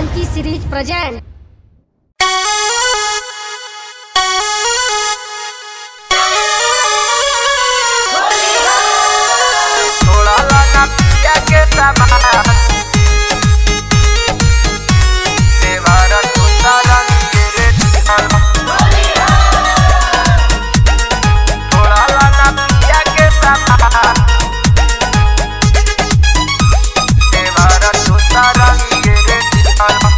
Funky series present. थोड़ा लगा पिया के सामान देवारा टूटा रंग रे दिखाला थोड़ा लगा पिया के सामान देवारा टूटा रंग रे दिखाला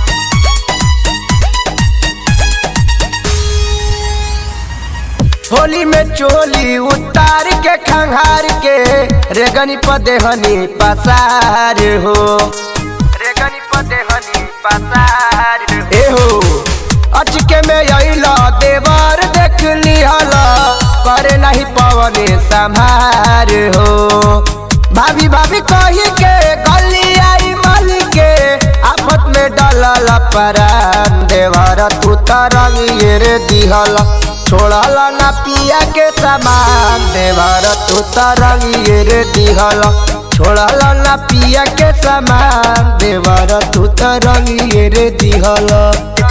होली में चोली उतार के खंघार के रेगनी पदेहनी पसार हो रेगनी पदेहनी पसार ए हो अचके में अइला देवर देख लिहला करे नहीं पवने संभार हो भाभी भाभी कही के गली आई मल के आफत में डलल परान देवर तू तरंग ये रे दिहला छोड़ला ना पिया के सामान देवर तू तरंग ये रे दिहला छोड़ला ना पिया के सामान देवर तू तरंग ये रे दिहला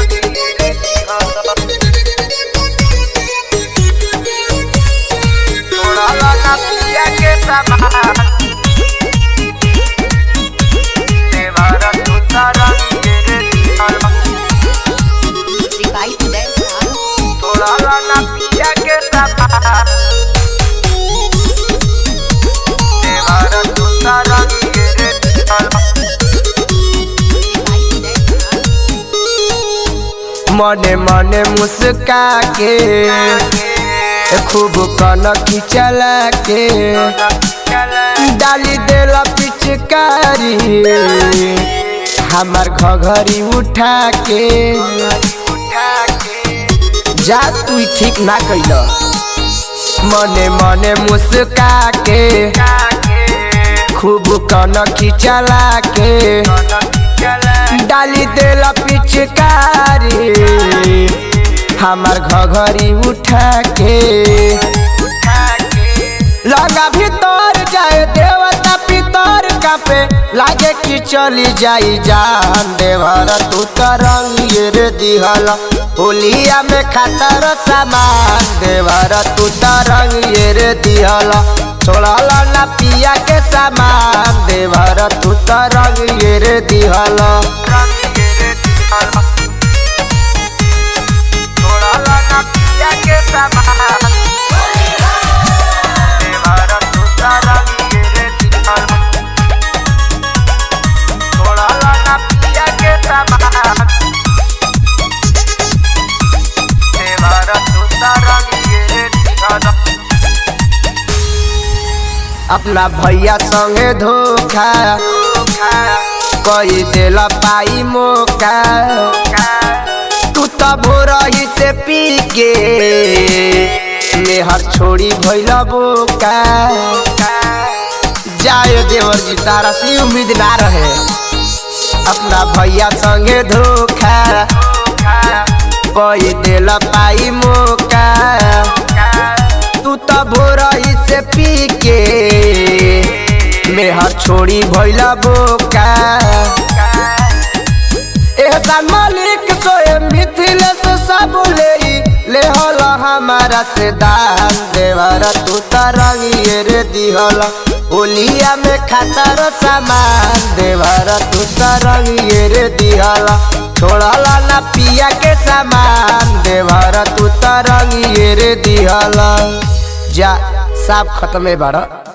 छोड़ला ना पिया के सामान देवर तू तरंग ये रे दिहला थोड़ा लाना पिया के सामान देवारा टूटा रंग रे दिखाला मने मने मुस्का के खूब कनखी चला के डाली देला पिचकारी हमार घघरी उठा के जा तू ठीक ना कैल मने मने मुस्का के खूब कनखी चला के डाली देला पिचकारी हमार घघरी उठा के लगा भीतर जाए देवता पितर कापे लागे कि चली जाई जान देवर तू तरंग ये रे दिहला होलिया में खातर सामान देवर तू तरंग ये रे दिहला छोड़ला ना पिया के सामान देवर तू तरंग ये रे दिहला छोड़ला ना पिया के सामान देवारा टूटा रंग रे दिखाला थोड़ा लाना पिया के सामान देवारा टूटा रंग रे दिखाला अपना भैया संगे धोखा कोई देला पाई मौका तू तो भोरही से पी के मेहर छोड़ी भैला बोका जाए देवर जी तारा से उम्मीद ना रहे अपना भैया संगे धोखा कोई देला पाई मौका तू तो भोरही से पी के मेहर छोड़ी भैला बोका एहसान मालिक सोए मिथिलेश सब ले ले होला हमारा से दान देवरा तू तरंग ये रे दिहला होलिया में खातर सामान देवरा तू तरंग ये रे दिहला छोड़ला ना पिया के सामान देवरा तू तरंग ये रे दिहला जा साफ खत्म है बाड़ा